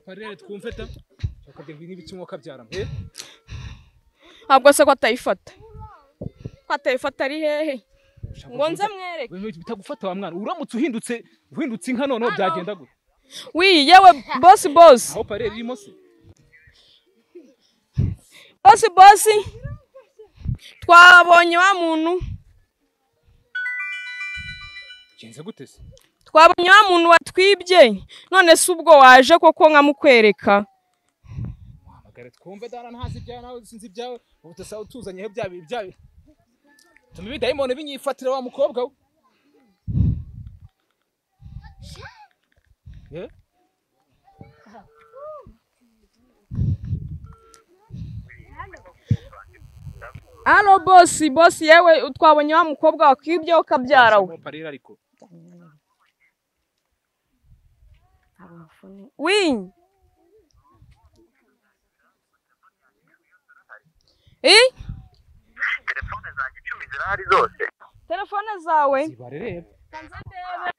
parere twumve da bakagirwa n'ibiki umwuka byarama ntabwo se ko atayifata ko atayifata ari hehe ngo nze mwereke bitagufata wa mwana uramutse uhindutse uhindutse inka noneho byagenda gute wiyi yewe bosi bosi aho parere irimo se bosi bosi twabonye wa muntu bigenze gute se twabonye wa muntu watwibye none se ubwo waje koko nkamukwereka wahamagara twumve dana ntazi ibyawe nawe sinzi ibyawe ubu dusaba utuzanyeho bya bibi bya bibi tuma ibidayimoni binyifatira wa mukobwa we Eh? hano bosi bosi yewe twabonye wa mukobwa wakwibye ukabyara we Uwo parere ariko wiyi Eh? telefone zanjye icumi zirahari zose telefone zawe zibare reba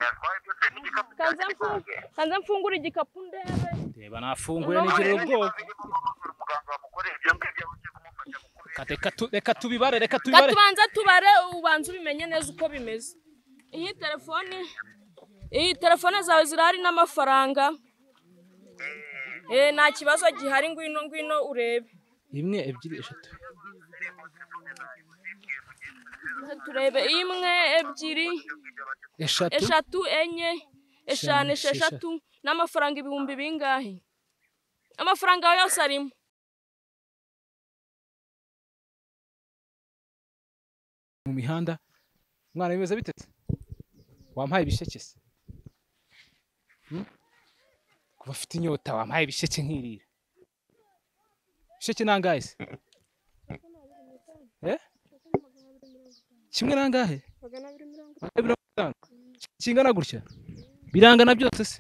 yatwaye byose n'igikapu kanze cyanjye mfungure kanze mfungure igikapu ndebe reba nafunguye nigirira ubwoba umuganga wamugore ibyo ngibyo uje kumufasha gukora Ka- reka tu- reka tubibare reka reka tubibare tubanze tubare ubanze ubimenye neza uko bimeze iyi telefone iyi telefone zawe zirahari n'amafaranga eh nta kibazo gihari ngwino ngwino urebe imwe ebyiri eshatu turebe imwe ebyiri eshatu eshatu enye eshanu Eshanu, esheshatu n'amafaranga ibihumbi bingahe amafaranga yawe yose arimo mu mihanda mwana bimeze bite se? wampaye ibisheke se Hmm? kuba afite inyota wampaye ibisheke nkirira ibisheke nangahe se Eh? kimwe nangahe magana abiri mirongo Magana abiri mirongo itanu kingana gutya birangana byose se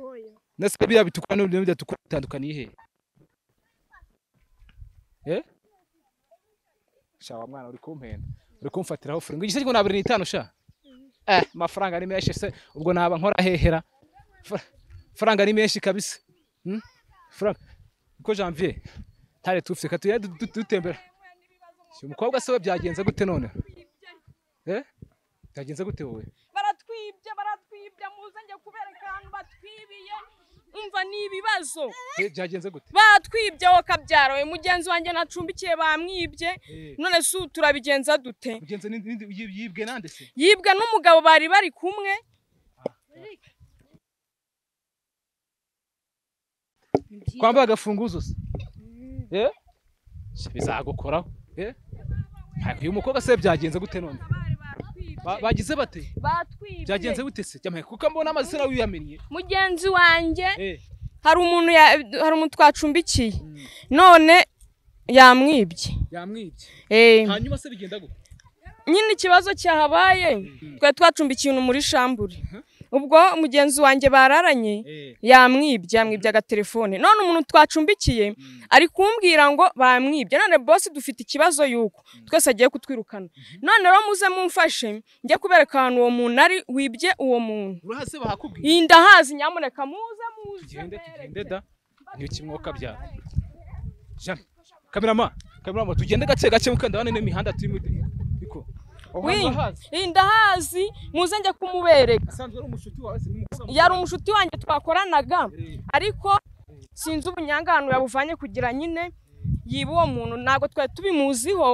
hoya ndetse biriya bitukura n'ibyo bidatukura bitandukaniye hehe eh sha wa mwana uri kumpenda uri kumfatiraho furi ngo igiseke ngo nabiri n'itanu sha eh amafaranga ni menshi se ubwo naba nkora hehera Fra- faranga ni menshi kabisa hmm? faranga ko janvier tare tufite ka tuya dutembera si umukobwa se we byagenze gute none eh byagenze gute wowe baratwibye baratwibye muzenge kubereka ahantu batwibiye umva ni ibibazo Eh, byagenze gute batwibye wowe kabyara we mugenzi wanjye nacumbikiye bamwibye eh none se ubu turabigenza dute mugenzi ni- ni- yib- yibwe nande se yibwe n'umugabo bari bari kumwe kwambara agafunguzo se Eh? Se bizagukoraho Eh? Ntabwo uyu mukobwa se byagenze gute none Ba- bagize bate byagenze batwibye gute se Jya mpaye, kuko mbona amazi se nawe uyamennye mugenzi wanjye Eh, hari umuntu ya- hari umuntu twacumbikiye Mm. none yamwibye yamwibye Eh, hanyuma se bigenda gute nyine ikibazo cyahabaye twari twacumbikiye umuntu muri shambure ubwo mugenzi wanjye bararanye Eh, yamwibye yamwibye agatelefone none umuntu twacumbikiye ari kumbwira ngo bamwibye none bosi dufite ikibazo yuko twese agiye kutwirukana none rero muze mumfashe njye kubereka ahantu uwo muntu ari wibye uwo muntu urahaze bahakubwiye iyi ndahazi nyamuneka muze muze tugende tugende mbereke. da niyo kimwoka byara jana kamerama kamerama tugende gake gake mukandabane n'imihanda turimo ariko aho Wi, hantu urahazi iyi ndahazi muze njye kumubereka asanzwe ari umushuti wawe se ni umukobwa yari umunshuti wanjye twakoranaga Eh, ariko sinzi ubunyangano yabuvanye kugira nyine yiba uwo muntu ntabwo twari tubimuziho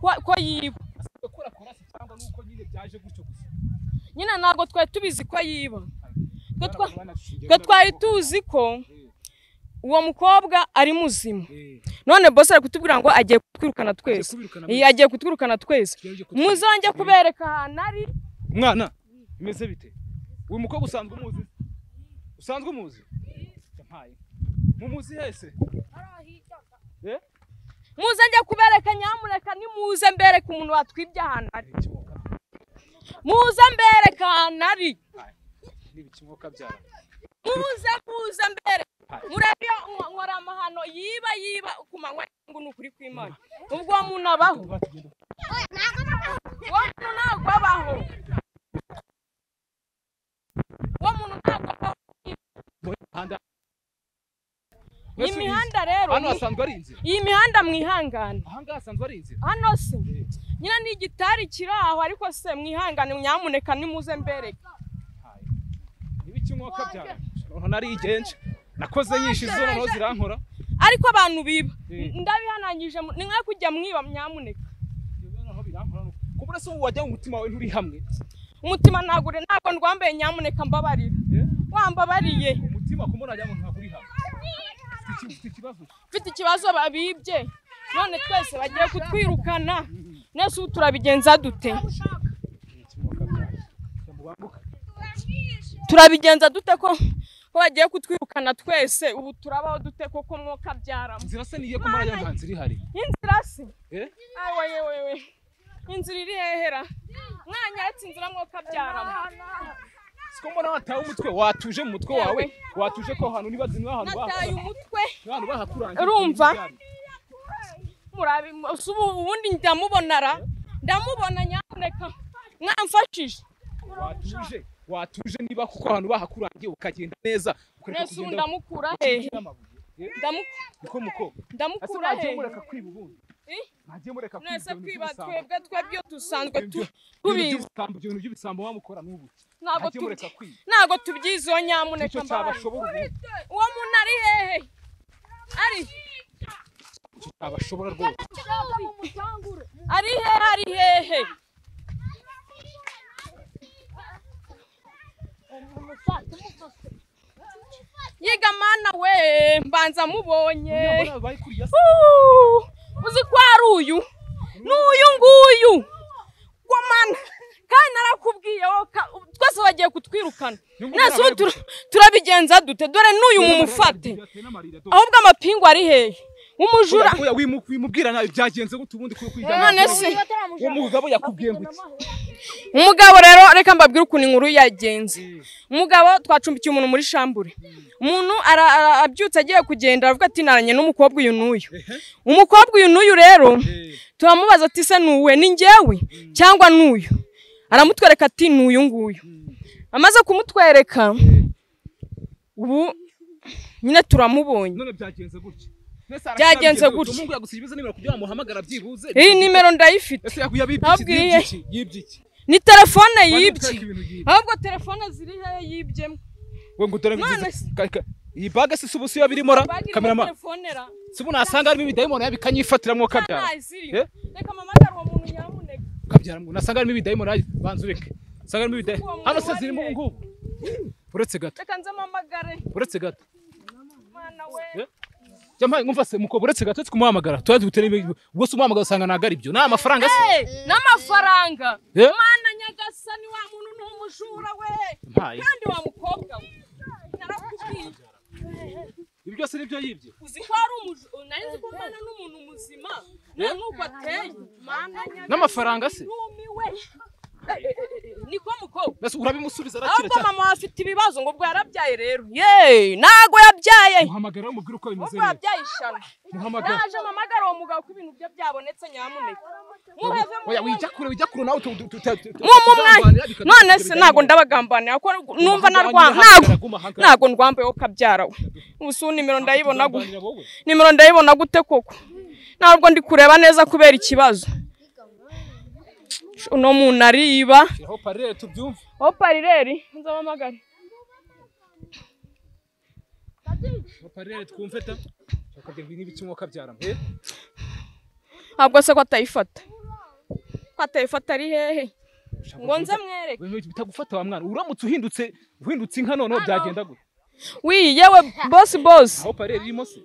ko ko yiba gukora korasi cyangwa nuko nyine byaje gutyo gusa nyine ntabwo twari tubizi ko yiba twe twa- twe twe twari tuzi ko uwo mukobwa ari muzima none bosi ari kutubwira ngo agiye kutwirukana twese Iyi, agiye kutwirukana twese muzonge kubereka ahantu ari mwana bimeze bite uyu mukobwa usanzwe umuzi usanzwe umuzi yampaye mumuzi hese Eh? muzonge kubereka nyamuneka nimuze mbereka umuntu watwibye ahantu ari N'ibikimwuka- muze mbereka ahantu ari n'ibikimwuka byara muze muze mbere Hai. murebe ngo- nkora amahano yiba yiba ku manywa ngo ni ukuri kw'imana ubwo uwo muntu abaho uwo muntu ntabwo abaho uwo muntu ntabwo abaho Mu mihanda Mbese uri imihanda rero hano ni- hasanzwe ari inzira iyi mihanda mwihangane aha ngaha hasanzwe ari inzira hano se Eh, nyine ni igitari kiri aho ariko se mwihangane nyamuneka nimuze mbereke hayi. n'ibiki umwuka byawe umuntu narigenje nakoze nyinshi zo noneho zirankora ariko abantu biba Eh. ndabihanangije mu- ni mwe kujya mwiba nyamuneka noneho birankora nuko. ku buryo se wowe wajya mu mutima wawe nturi hamwe umutima ntabwo ure- ntabwo ndwambaye nyamuneka mbabarira Eh, wambabariye umutima kumubona wagira ngo ntabwo uri hamwe Ufite iki- ufite ikibazo mfite ikibazo babibye none twese bagiye kutwirukana nese ubu turabigenza dute n'ibiki umwuka byawe Reka mubanguke. turabigenza dute ko ko bagiye kutwirukana twese ubu turabaho dute koko mwoka byaramo inzira se niyo kumara ajya nta nzira ihari inzira se Eh? awe yewe we inzira iri hehera mwanyatse inzira mwoka byaramo siko mbona watawe umutwe watuje mu mutwe wawe watuje ko ahantu niba niba ahantu nataye bahakora umutwe ahantu bahakurangira Urumva? murabi si ubu ubundi ndamubonara ndamubona nyamuneka mwamfashije watuje watuje niba kuko ahantu bahakurangiye ukagenda neza ukareka nese ubu kugenda ndamukura ukikije hehe n'amabuye. Eh, Ndamu- niko muko ese ndamukura mwagiye hehe mureka kwiba ubundi Eh? mwagiye mureka kwiba nese ibyo bintu kwiba by'ibisambo. twebwe twebyo dusanzwe Ibintu tu- by'u- tubizi by'ibisambo, ibyo bintu by'ibisambo wamukora n'ubu ntabwo mwagiye tubi- mureka kwiba ntabwo tubyizeho nyamuneka nicyo mbabaye cyabashobora ubu uwo muntu ari hehe ari nicyo cyabashobora rwose ari hehe ari hehe yiga mana we mbanza mubonye Uriya mbona babaye kuriya se Uuu, uzi ko ari uyu n'uyu nguyu ko mana kandi narakubwiye wowe ka- twese bagiye kutwirukana Nyungu nese ubu barabaye tura- turabigenza dute dore n'uyu mumufate ahubwo amapingu ari hehe umujura Oya, wimu- wimubwira nabi byagenze gute ubundi kuko kwiga none nabi. se uwo mugabo yakubwiye ngo iki umugabo rero reka mbabwire ukuntu inkuru yagenze umugabo twacumbikiye umuntu muri shambure umuntu ara- ara- abyutse agiye kugenda aravuga ati naranye n'umukobwa uyu n'uyu umukobwa uyu n'uyu rero Eh, turamubaza ati se ni uwe ni njyewe cyangwa ni uyu aramutwereka ati ni uyu nguyu amaze kumutwereka ubu nyine turamubonye none byagenze gutya Nese Byagenze arakurambiye gutya. umuhungu yagusize ibize nimero kugira ngo amuhamagare abyibuze iyi nimero ndayifite ese yagu- yabibye iki? Ababwiye. Yibye iki yibye iki ni telefone Bari yibye gutwereka ibintu yibye. ahubwo telefone ziri hehe yibyemo we ngo dore ngo None igeze- se- ka- ka- iyi baga se si ubu siyo birimo ra bagirimo kamerama telefone ra si ubu nasanga harimo ibidayimoni yabikanyifatira mwoka byawe ntazirimo Eh? reka mpamagare uwo muntu nyamuneka kabyara muntu asanga harimo ibidayimoni yaje banza ureke asanga harimo ibidayimoni Uwo hano se muntu zirimo ubu wari ngubu uretse gato reka nze mpamagare uretse gato mwana we Eh? jya mpaye mwumva se mukobwa uretse gato tumuhamagara tuba dutere ubwo se umuhamagara usanga ntabwo ari byo ni amafaranga se Eh, n'amafaranga Eh? mwana nyagasani wa muntu ni umujura we mpaye kandi wa mukobwa we narakubwiye ibi byose ni byo yibye uzi ko ari umujura nari nzi ko mwana n'umuntu muzima nta n'uko ateye mwana nyagasani N'amafaranga se? yumiwe Eh, eh, eh, eh, niko mukobwa mbese urabimusubiza arakira ahubwo cyane mama we afite ibibazo ngo ubwo yarabyaye rero yeee ntago yabyaye muhamagara umubwire uko bimeze ubwo neza yabyaye ishano muhamagara naje mpamagara uwo mugabo ko ibintu bye byabonetse nyamuneka muhave mu oya wijya kure wijya kure nawe utu- utu- utu- utu- mu mu mwanya tuzabanira bikadufasha none se bidahindura. ntago ndabagambanira ko numva Guma narwa ahangaha, ntago guma ahangaha. ntago ndwambaye wo kabyara we ubu si ubu nimero ndayibona gu Tuzabanira wowe. nimero ndayibona gute koko ntabwo ndi kureba neza kubera ikibazo uno muntu ariba Shyiraho parere tubyumve wowe parireri nzabamagare Shyiraho parere twumve ta Bakabwira ngo n'ibiki umwuka byaramo Eh, ntabwo se ko atayifata ko atayifata ari hehe ushaka ngo nze kuvuga- mwereke Wewe bitagufata wa mwana uramutse uhindutse uhindutse inka noneho byagenda gute wii yewe bosi bosi aho parere irimo se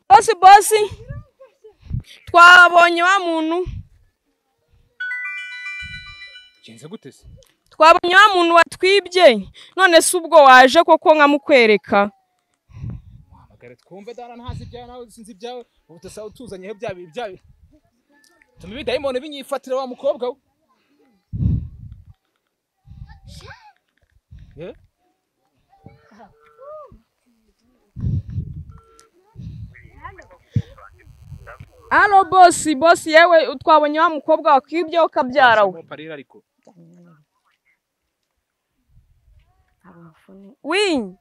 bosi bosi twabonye wa muntu bigenze gute se twabonye wa muntu watwibye none se ubwo waje koko nkamukwereka muhamagare twumve dana ntazi ibyawe nawe sinzi ibyawe ubu dusaba utuzanyeho bya bibi bya bibi tuma ibidayimoni binyifatira wa mukobwa we Eh? alo bosi bosi yewe twabonye wa mukobwa wakwibye ukabyara we Aho parera ariko wii zihari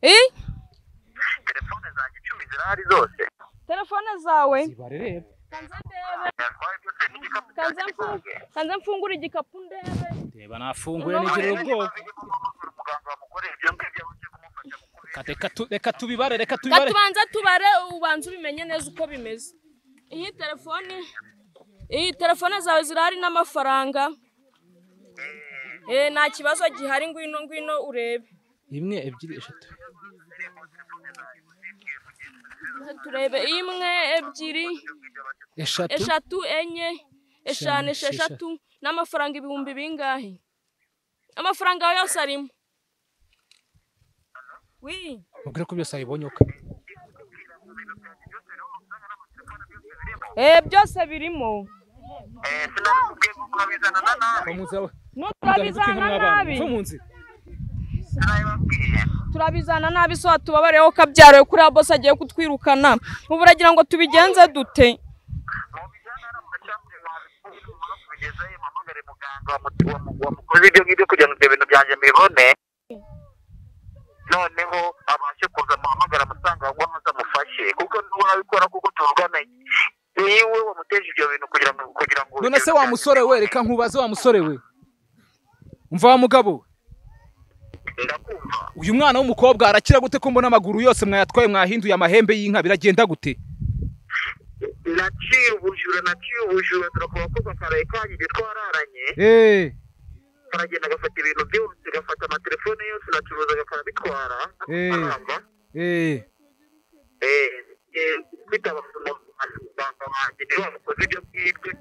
Eh? telefone zanjye icumi zirahari zose telefone zawe zibare rero natwaye byose n'igikapu cyanjye n'ikonge kanze mfungure igikapu ndebe reba nafunguye nigirira ubwoko muganga wamukoreye ibyo ngibyo buke kumufasha gukubita Ka- reka tu- reka tubibare reka reka tubibare tubanze tubare ubanze ubimenye neza uko bimeze iyi telefone iyi telefone zawe zirahari n'amafaranga eh nta kibazo gihari ngwino ngwino urebe imwe ebyiri eshatu turebe imwe ebyiri eshatu eshatu enye eshanu Eshanu, esheshatu n'amafaranga ibihumbi bingahe amafaranga yawe yose arimo wii mubwire ko byose abibonyoka eh byose birimo eh sinabikubwiye kuko babizanana nawe turabizana nabi ko mu nzira sinabibabwiye turabizana nabi so tubabareho kabyaro kuri bose agiye kutwirukana ubu uragira ngo tubigenze dute mubijyana n'amacambure wabikubwira umuntu kubigezayo mpamagare muganga wamu- wamu- wamukoze ibyo ngibyo kugira ngo ibyo bintu byanjye mbibone noneho abashe kuza amuhamagara amusanga ahubwo maze amufashe kuko niwe urabikora kuko tuvugana niwe wamuteje ibyo bintu kugira ngo kugira ngo none se wa musore we reka nkubaze wa musore we umva wa mugabo we ndakumva uyu mwana w'umukobwa arakira gute ko mbona amaguru yose mwayatwaye mwahinduye amahembe y'inka biragenda gute naciye ubujura naciye ubujura turakora ko gakaraye kanyu ibyo twararanye eee karagenda agafata ibintu byose gafata amatelefone yose nacuruza agakora abitwara Eh. amafaranga eee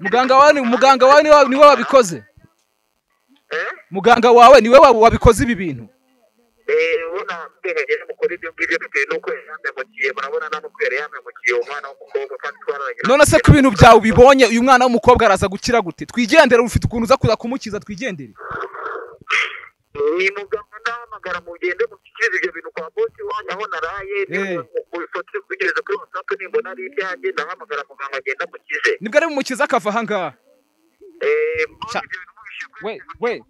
muganga wawe ni- muganga wawe niwe niwe wabikoze muganga wawe niwe wa- wabikoze ibi bintu none se ku bintu byawe ubibonye uyu mwana w'umukobwa araza gukira gute twigendere ufite ukuntu uza kuza kumukiza twigendere ni muganga ndahamagara mugende mushyikirize ibyo bintu kwa bosi wanyu aho naraye nifoto kubigeza kuri watsapu nimbona ari ibyanjye ndahamagara muganga agenda mukize nibwo ari bumukize akava ahangaha we we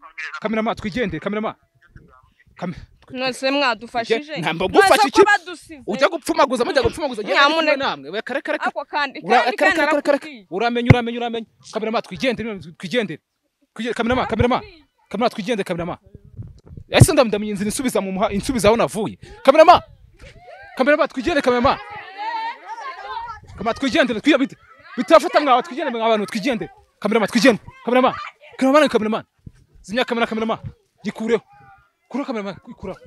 kamerama twigendere kamerama Kam- mwese mwadufashije Nge- ntabwo gufasha Mwese iki? ko badusize ujya gupfumaguza mujya gupfumaguza genda Nyamuneka. kumwe namwe we kare kare kare ako kandi Ura- kandi kare kandi kare kare kare narakubwiye. uramenya uramenya uramenya kamerama twigendere twigendere Twige- kamerama kamerama kamerama twigendere kamerama ese ndamdamiye inzira insubiza mu muha insubiza aho navuye kamerama kamerama twigendere kamerama kamerama twigendere twiya bite bitafata mwawe twigendere mwa bantu twigendere kamerama twigendere kamerama kamerama kamerama zimya kamera kamerama gikureho kuraho kamerama ikuraho